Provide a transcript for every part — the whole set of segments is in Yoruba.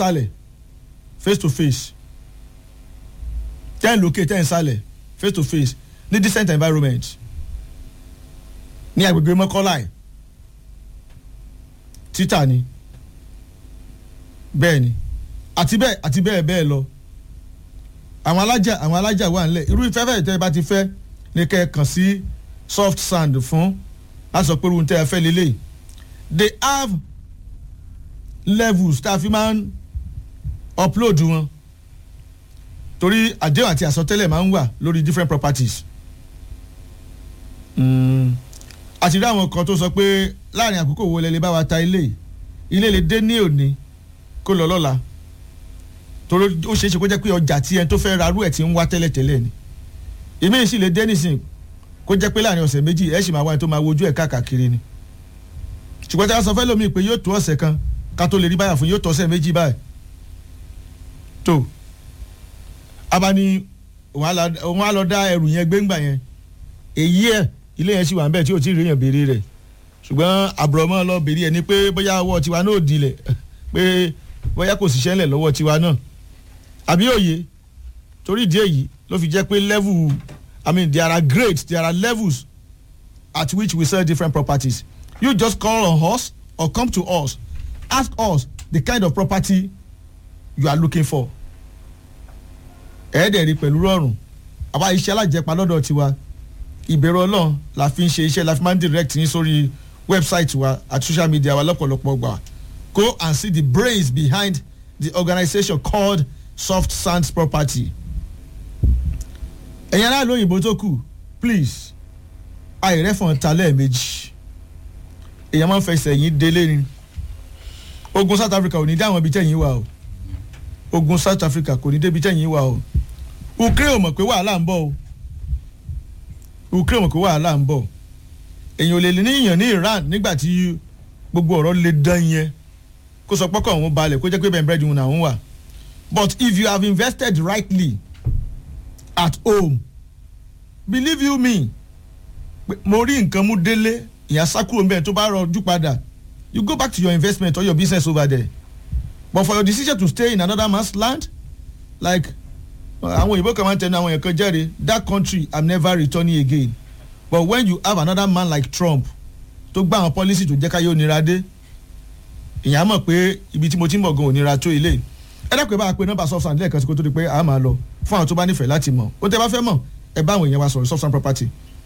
sálẹ̀ face to face ten lókè ten sálẹ̀ face to face ní decent environment ní agbègbè mọ́kọ́lá ẹ̀ títà ni bẹ́ẹ̀ ni àti bẹ́ẹ̀ àti bẹ́ẹ̀ bẹ́ẹ̀ lọ àwọn alájà àwọn alájà wà nílẹ̀ irú ìfẹ́fẹ́ tẹ́ ẹ bá ti fẹ́ ní kẹ́ ẹ kàn sí soft sand fún láti sọ pé irú tẹ́ ẹ fẹ́ lélẹ̀ they have levels tá a fi máa ń upload wọn torí àdéhùn àti àsọtẹ́lẹ̀ máa ń wà lórí different properties àti rí àwọn kan tó sọ pé láàrin àkókò wo lẹ lè bá wa ta ilé ilé lè dé ní òní kó lọ lọ́la torí ó ṣeé ṣe kó jẹ́ pé ọjà tí ẹni tó fẹ́ ra arú ẹ̀ ti ń wá tẹ́lẹ̀tẹ́lẹ̀ ni èmi sì lè dé nísìn kó jẹ́ pé láàrin ọ̀sẹ̀ méjì ẹ̀ sì máa wá ẹni tó máa wojú ẹ̀ káàkiri ni ṣùgbọ́n tí a sọ fẹ́ lómi pé yóò tó ọ̀sẹ̀ kan ká tó lè rí báyà fún yóò tó ọ̀sẹ̀ méjì báyìí tó abani òun á lọ dá ẹrù yẹn gbéǹgbà yẹn èyí ẹ̀ ilé yẹn sì wà ń bẹ̀ tí ò tí ì rí yẹn béèrè rẹ̀ ṣùgbọ́n àbùrọ̀mọ́ lọ béèrè ẹ̀ ni pé bóyá ọwọ́ tiwa náà ò dilẹ̀ pé bóyá kò síṣẹ́ ńlẹ̀ lọ́wọ́ tiwa náà àbí òye torí ìdí èyí ló fi jẹ́ pé level i mean there are grades there are levels at which we sell different properties you just call on us or come to us ask us the kind of property you are looking for ẹ̀ẹ́dẹ̀ẹ̀rí pẹ̀lú rọrùn àwa iṣẹ́ alájẹpa lọ́dọ̀ tiwa ìbẹ̀rù ọlọ́run la fi ń ṣe iṣẹ́ la fi máa ń direct yín sórí website wa àti social media wa lọ́pọ̀lọpọ̀ gbà go and see the brains behind the organisation called soft sands property. ẹ̀yin aráàlú òyìnbó tó kù please àìrẹ́fọ̀n ta lẹ́ẹ̀mejì èèyàn máa ń fẹsẹ̀ yín délé ni ogun south africa ò ní dá àwọn ibi tẹ̀yìn wà o ogun south africa kò ní débi tẹ̀yìn wà o ukraine ò mọ̀ pé wàhálà ń bọ̀ o ukraine ò mọ̀ pé wàhálà ń bọ̀ èèyàn ò lè ní ìyàn ní iran nígbà tí gbogbo ọ̀rọ̀ lè dán yẹn kó sọ pọ́kọ̀ òun balẹ̀ kó jẹ́ pé bẹ́ẹ̀ bẹ́ẹ̀ ni òun wà but if you have invested rightly at home believe you me mo rí nǹkan mú délé ìyá sákúrò mbẹ́ tó bá rọjú padà you go back to your investment or your business over there but for your decision to stay in another man's land like àwọn òyìnbó kan máa ń tẹnu àwọn èèyàn kan jẹ́rìí that country i'm never returning again but when you have another man like trump tó gbá àwọn policy tó jẹ́ ká yóò nira dé ìyá mọ̀ pé ibi tí mo ti ń bọ̀ gan ò nira tó ilé ẹ dákun ẹ bá pe nọ́mbà soft sand lẹ́ẹ̀kan sí kó tó di pé a máa lọ fún àwọn tó bá nífẹ̀ẹ́ láti mọ̀ ó tẹ́ bá fẹ́ mọ̀ ẹ bá àwọn èèyàn wa sọ̀rọ̀ soft sand property.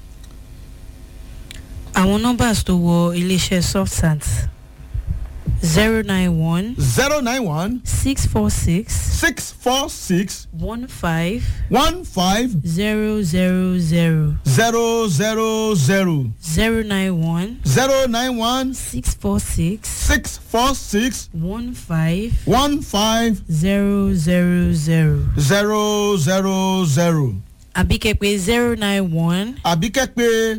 àwọn nọ́mbà tó wọ iléeṣẹ́ soft sand zero nine one zero nine one six four six six four six one five one five zero zero zero zero zero zero zero nine one zero nine one six four six six four six one five one five zero zero zero zero zero zero àbíkẹ́pẹ́ zero nine one àbí kẹ́ pé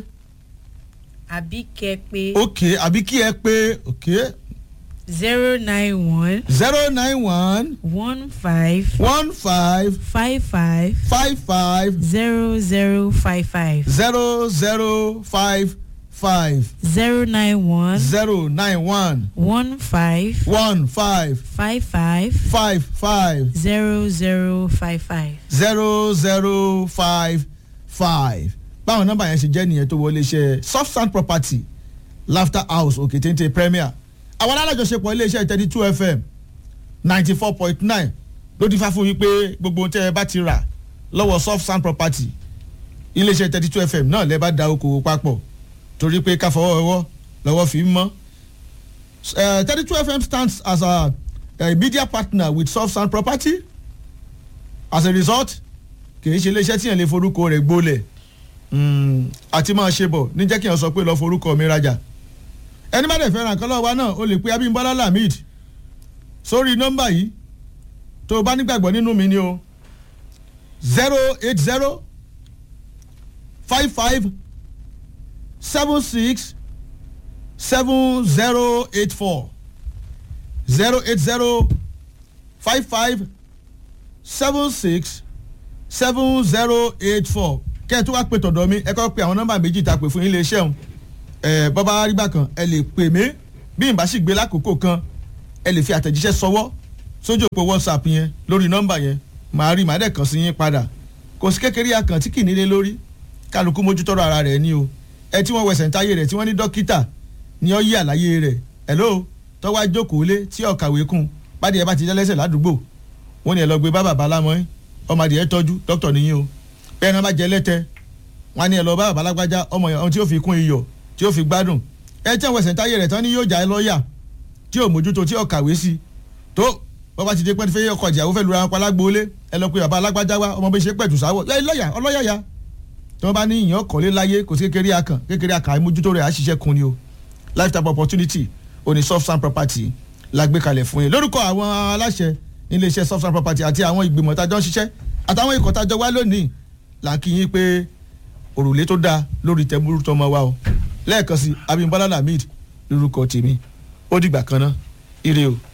àbíkẹ́pẹ́ ok àbí kí ẹ pé ok zero nine one zero nine one one five one five five five five five zero zero five five zero zero five five zero nine one zero nine one one five one five five five five five zero zero five five. zero zero five five báwọn nọ́mbà yẹn ṣe jẹ́ nìyẹn tó wọlé iṣẹ́ soft sand property laughter house òkè téńté premier àwọn alájọṣepọ̀ iléeṣẹ́ thirty two fm ninety four point nine ló ti fà fún yín pé gbogbo ohun tẹ́ ẹ bá ti rà lọ́wọ́ soft sand property iléeṣẹ́ thirty two fm náà lẹ́ bá da okòwò papọ̀ torí pé ká fọwọ́ ẹwọ́ lọ́wọ́ fi ń mọ́ thirty two fm stands as a, a media partner with soft sand property as a result kì í ṣe iléeṣẹ́ tíyẹn lè forúkọ rẹ̀ gbólẹ̀ àti máa ṣe bọ̀ ní jẹ́ kí n sọ pé lọ forúkọ mi rajà ẹni bá dẹ̀ fẹ́ràn kan lọ́wọ́ wa náà o lè pe abimbola lamid sórí nọ́mbà yìí tó o bá nígbàgbọ́ nínú mi ni o zero eight zero five five seven six seven zero eight four zero eight zero five five seven six seven zero eight four kẹ́ ẹ tó wá pè tọ̀dọ̀ mi ẹ kọ́ pe àwọn nọ́mbà méjì tá a pè fún ilé iṣẹ́ òun ẹ bọ́bá arígbà kan ẹ lè pè mí bí n bá sì gbé lákòókò kan ẹ lè fi àtẹ̀jíṣẹ́ sọwọ́ sójú òpó whatsapp yẹn lórí nọ́mbà yẹn màá rí màá dẹ̀ kàn sí yín padà kò sí kékeré akàn tí kì í nílé lórí kálukú mójútọ́rọ̀ ara rẹ̀ ní o ẹ tí wọ́n wẹsẹ̀ ń táyé rẹ̀ tí wọ́n ní dókítà ni ó yí àlàyé rẹ̀ hello tọ́wọ́ ajókòó lé tí ọ̀kàwé kún bádìí ẹ bá ti jẹ́ lẹ́sẹ̀ ládùúgbò wọ́n ní ẹ lọ gbé bá bàbá lámọ́ ẹ́ ọmọ adìyẹ tọ́jú dókítà nìyí o bẹ́ẹ̀ náà bá jẹ lẹ́tẹ̀ wọ́n ní ẹ lọ bá bàbá lágbájá ọmọ yẹn tí ó fi kún iyọ̀ tí ó fi gbádùn ẹ tí wọ́n wẹsẹ̀ ń táyé rẹ̀ tán ni yóò já ẹ lọ́ọ̀yà tí ò mójútó tí ò kàwé sí tó bọ́ba ti dé pẹ́ fẹ́ ọkọ̀ ìjàwó fẹ́ lura wọn pa lágbóolé ẹ lọ pé bàbá alágbájá wa ọmọ bí ṣe pẹ̀tù sáwọ̀ ẹ lọ́yà ọlọ́yàyà tí wọ́n bá ní ìyàn kọ́lé láyé kò sí kékeré akàn kékeré akàn àìmójútó rẹ̀ àṣìṣe kun ni o lifetime opportunity òní soft sand property la gbé kalẹ̀ fún yín lórúkọ àwọn aláṣẹ níléeṣẹ́ soft sand property àti àwọn ìgbìmọ̀ tájọ́ ń ṣiṣẹ́ àtàwọn ikọ̀ tájọ́ wá lónìí là ń kí yín pé òrùlé tó dáa lórí tẹ̀múrú tọmọ wa o lẹ́ẹ̀kan sí Abímbọ́lá Lamid lórúkọ tèmi ó dìgbà kan náà ire o.